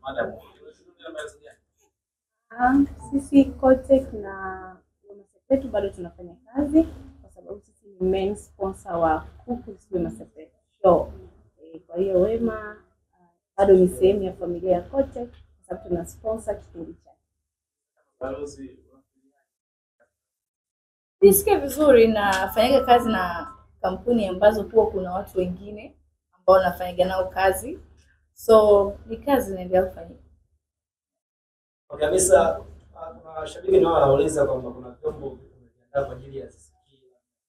madam. Ah, sisi Cotech na Wemasepetu bado tunafanya kazi kwa sababu sisi ni main sponsor wa Kuku Wemasepetu show. Eh, kwa hiyo Wema ah, bado ni sehemu ya familia ya Cotech kwa sababu tuna sponsor kipindi chake. Balozi Nisikie vizuri, nafanyaga kazi na kampuni ambazo huwa kuna watu wengine ambao nafanyaga nao kazi, so ni kazi inaendelea kufanyika. Okay, Hamisa, ah, kuna washabiki nao wanauliza kwamba kuna vyombo vimejiandaa kwa ajili ya Ziziki.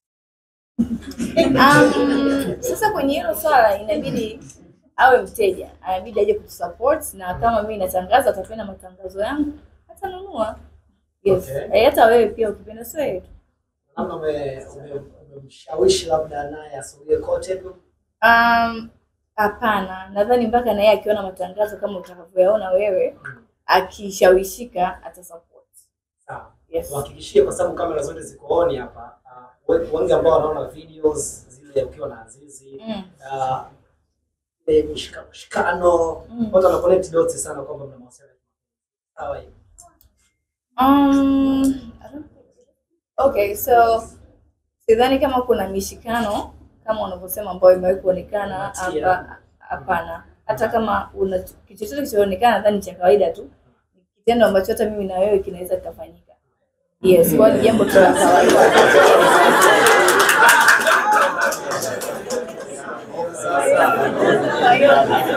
Um, sasa kwenye hilo swala inabidi awe mteja, inabidi aje kutusupport, na kama mimi natangaza, atapenda matangazo yangu, atanunua. Yes. Okay. Eh, hata wewe pia ukipenda, sio yeye tu. Labda ume- ume- umemshawishi labda naye asogee kote tu. Um, hapana, nadhani mpaka na yeye akiona matangazo kama utakavyoyaona wewe, akishawishika atasupport. Sawa. Yes. Tuhakikishie kwa sababu kamera zote ziko on hapa. ah, we- wengi ambao wanaona videos zile ukiwa na Azizi Mm. ah, ile mishika- mshikano Mm. watu wana connect dots sana kwamba mna mahusiano. Sawa hiyo. Um, I don't think so. okay, so sidhani kama kuna mishikano kama unavyosema ambayo imewahi kuonekana Unatia. hapa. Hapana, hata kama una kitu chochote kilichoonekana, nadhani cha kawaida tu, ni kitendo ambacho hata mimi na wewe kinaweza kikafanyika. Yes, kwa hiyo ni jambo tu la kawaida. Kwa hiyo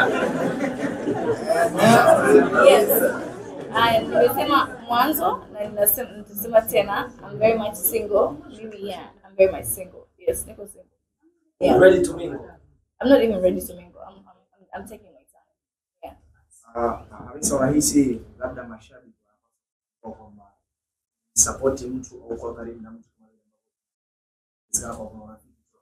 yes. Aya, nimesema mwanzo na ninasema nitasema tena I'm very much single. Mimi yeah, I'm very much single. Yes, niko single. Yeah. Ready to mingle. I'm not even ready to mingle. I'm, I'm, I'm, I'm taking my time. Yeah. Ah, Hamisa, unahisi labda mashabiki wanapaswa kwamba sapoti mtu au kuwa karibu na mtu kama vile ambavyo inawezekana kwa kuna rafiki tu.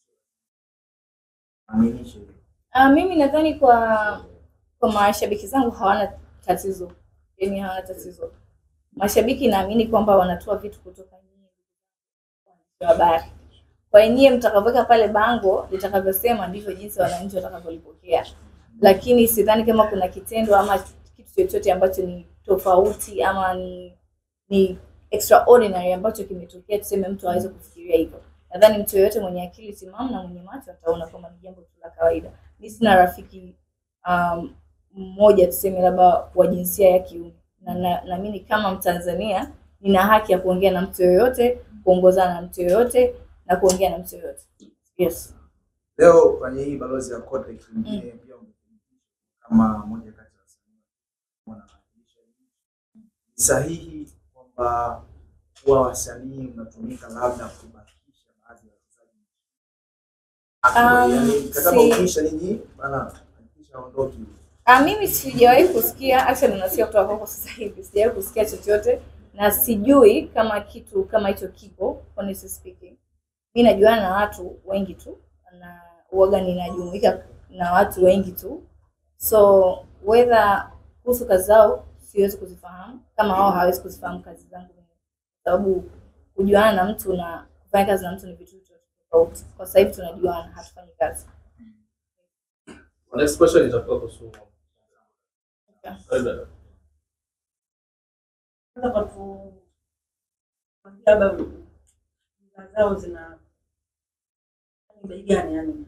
Aminishe hilo. Uh, mimi nadhani kwa kwa mashabiki zangu hawana tatizo, yani hawana tatizo. Mashabiki naamini kwamba wanatoa vitu kutoka nyinyi waandishi wa habari. Kwa hiyo nyie mtakavyoweka pale bango litakavyosema ndivyo jinsi wananchi watakavyolipokea, lakini sidhani kama kuna kitendo ama kitu chochote ambacho ni tofauti ama ni ni extraordinary ambacho kimetokea tuseme mtu aweze kufikiria hivyo. Nadhani mtu yeyote mwenye akili timamu na mwenye macho ataona kwamba ni jambo tu la kawaida. Mi sina rafiki um, mmoja tuseme labda wa jinsia ya kiume, na na- naamini kama Mtanzania nina haki ya kuongea na mtu yoyote, kuongozana na mtu yoyote na kuongea na mtu yoyote. Yes. Leo kwenye hii balozi ya Kote kingine pia umethibitisha kama moja kati ya wasanii wanawakilisha nchi. Ni sahihi kwamba kuwa wasanii unatumika labda kubakisha baadhi ya wachezaji Um, Yaani, mkataba si- ukiisha ninyi bana hakikisha aondoki Ah, mimi sijawahi kusikia actually nasikia kutoka kwako sasa hivi, sijawahi kusikia chochote na sijui kama kitu kama hicho kipo, honestly speaking. Mi najuana na watu wengi tu na uoga ninajumuika na watu wengi tu, so whether kuhusu kazi zao siwezi kuzifahamu kama wao hawezi kuzifahamu kazi zangu mimi, kwa sababu kujuana na mtu na kufanya kazi na mtu ni vitu tofauti. Kwa sasa hivi tunajuana, hatufanyi kazi. Next question itakuwa kuhusu Okay. Labda, Sasa kwa tu labda bidhaa zao zina ni bei gani yani?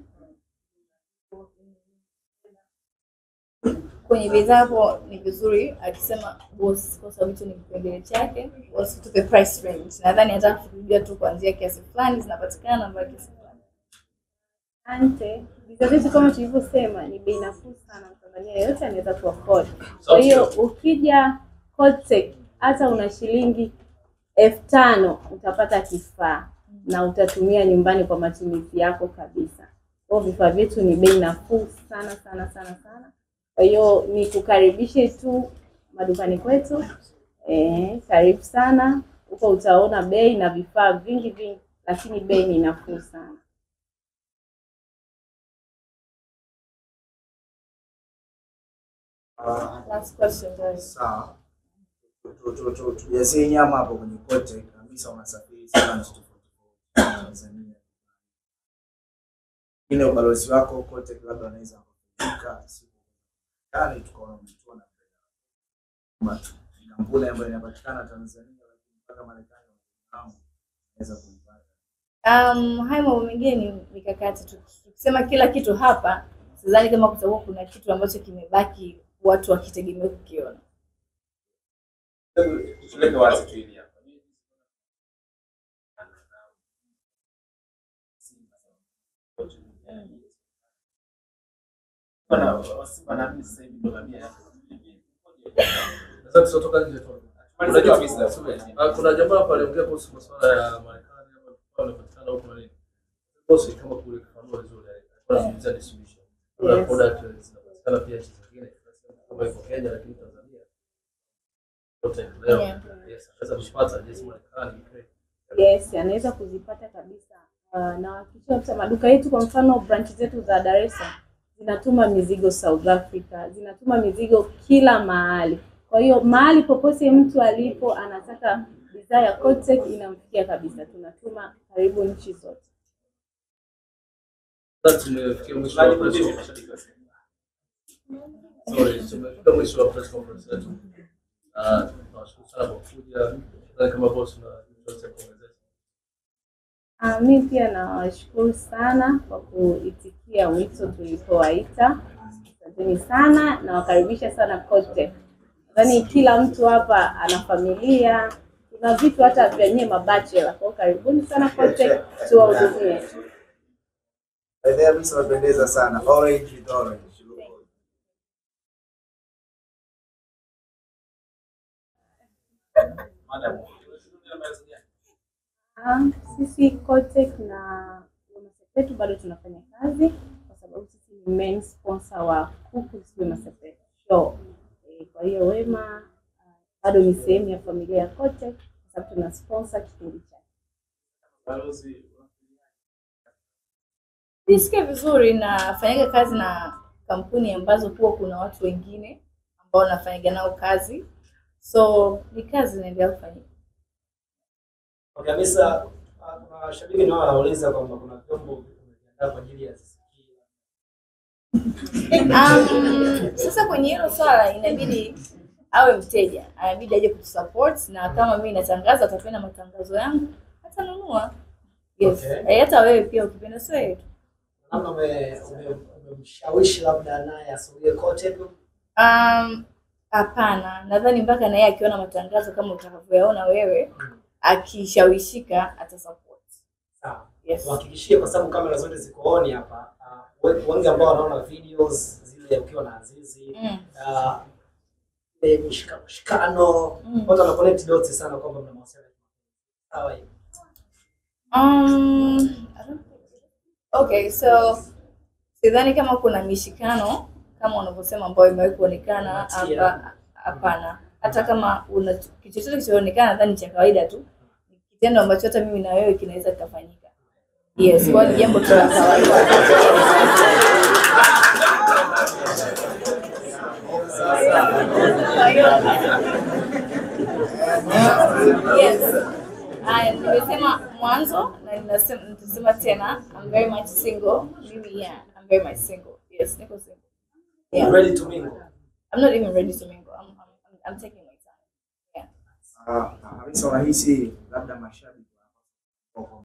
kwenye bidhaa hapo ni vizuri akisema boss, kwa sababu hicho ni kipengele chake, boss tupe price range. Nadhani hata kujua tu kuanzia kiasi fulani zinapatikana mpaka kiasi fulani. Asante. Bidhaa zetu kama tulivyosema ni bei nafuu sana, Mtanzania yeyote anaweza ku afford. Kwa hiyo ukija Cotech hata una shilingi elfu tano utapata kifaa na utatumia nyumbani kwa matumizi yako kabisa. Kwa hiyo vifaa vyetu ni bei nafuu sana sana sana sana. Kwa hiyo ni kukaribishe tu madukani kwetu. Eh, karibu sana. Huko utaona bei na vifaa vingi vingi, lakini bei ni nafuu sana. Ah, Last question guys. sawa Tu- tu- tu- tujazie nyama hapo kwenye kote kabisa unasafiri sana nchi tofauti tofauti Tanzania ile ubalozi wako kote labda anaweza kufika siku gani tukaona mtu ana kwamba ni kampuni ambayo inapatikana Tanzania lakini mpaka Marekani wanafahamu inaweza kuipata. Um, haya mambo mengine ni mikakati tu. Tukisema kila kitu hapa, sidhani kama kutakuwa kuna kitu ambacho kimebaki watu wakitegemea kukiona. Tuweke wazi tu hili hapa. Bwana, Wasimba naamini sasa hivi ndo ngamia yake. Sasa tusotoka nje tu. Unajua kabisa, subiri. Ah, Kuna jamaa hapa aliongea kuhusu masuala ya Marekani ama kwa wanapatikana huko na nini. Bosi kama kule kifanua vizuri alikuwa anazungumzia distribution. Kuna Yes. product zinapatikana pia nchi zingine kama iko Kenya lakini Tanzania yote leo. Yeah. Yes, anaweza kupata jinsi Marekani Ukraine. Yes, anaweza kuzipata kabisa. Uh, na hakikisha kabisa maduka yetu, kwa mfano branch zetu za Dar es Salaam zinatuma mizigo South Africa, zinatuma mizigo kila mahali. Kwa hiyo mahali popote mtu alipo anataka bidhaa ya Cottech inamfikia kabisa, tunatuma karibu nchi zote. Sasa tumefikia mwisho wa press conference. Sorry, tumefika mwisho wa press conference yetu. Ah, tunawashukuru sana kwa kuja. Nadhani kama boss na chochote cha kuongezea. Uh, mi pia nawashukuru sana kwa kuitikia wito tulipowaita. Asanteni sana, nawakaribisha sana Cottech. Nadhani kila mtu hapa ana familia, kuna vitu hata vya nyie mabachela. Kwa hiyo karibuni sana Cottech, tuwahudumie. By the way, Hamisa unapendeza sana. Orange with orange. Madam. Um, sisi Cottech na UNICEF wetu bado tunafanya kazi kwa sababu sisi ni main sponsor wa Kuku UNICEF show. E, kwa hiyo Wema uh, bado ni sehemu ya familia ya Cottech kwa sababu tuna sponsor kipindi chake. Balozi, Nisikie vizuri, nafanyaga kazi na kampuni ambazo huwa kuna watu wengine ambao nafanyaga nao kazi, so ni kazi inaendelea kufanyika. Okay, Hamisa, ah, kuna washabiki nao wanauliza kwamba kuna vyombo vimejiandaa kwa ajili ya CCK. Um, sasa kwenye hilo swala inabidi awe mteja, inabidi aje kutusupport, na kama mimi natangaza, atapenda matangazo yangu, atanunua. Yes. Okay. Eh, hata wewe pia ukipenda, sio yeye tu. Labda ume- ume- umemshawishi labda naye asogee Cottech. Um, hapana, nadhani mpaka na yeye akiona matangazo kama utakavyoyaona wewe, akishawishika atasupport. Sawa. Yes. Tuhakikishie kwa sababu kamera zote ziko on hapa. ah, we- wengi ambao wanaona videos zile ukiwa na Azizi Mm. ah, ile mishika- mshikano Mm. watu wana connect dots sana kwamba mna mawasiliano. Sawa hiyo. Um, I don't think so. okay, so sidhani kama kuna mishikano kama unavyosema ambayo imewahi kuonekana Unatia. hapa. Hapana, hata kama una kitu chochote kilichoonekana, nadhani cha kawaida tu, ni kitendo ambacho hata mimi na wewe kinaweza kikafanyika. Yes, kwa hiyo ni jambo tu la kawaida. Kwa hiyo yes. Haya, nimesema mwanzo na ninasema nitasema tena I'm very much single. Mimi yeah, I'm very much single. Yes, niko single. Yeah. Ready to mingle. I'm not even ready to mingle. I'm, I'm, I'm taking my time. Yeah. Ah, Hamisa unahisi labda mashabiki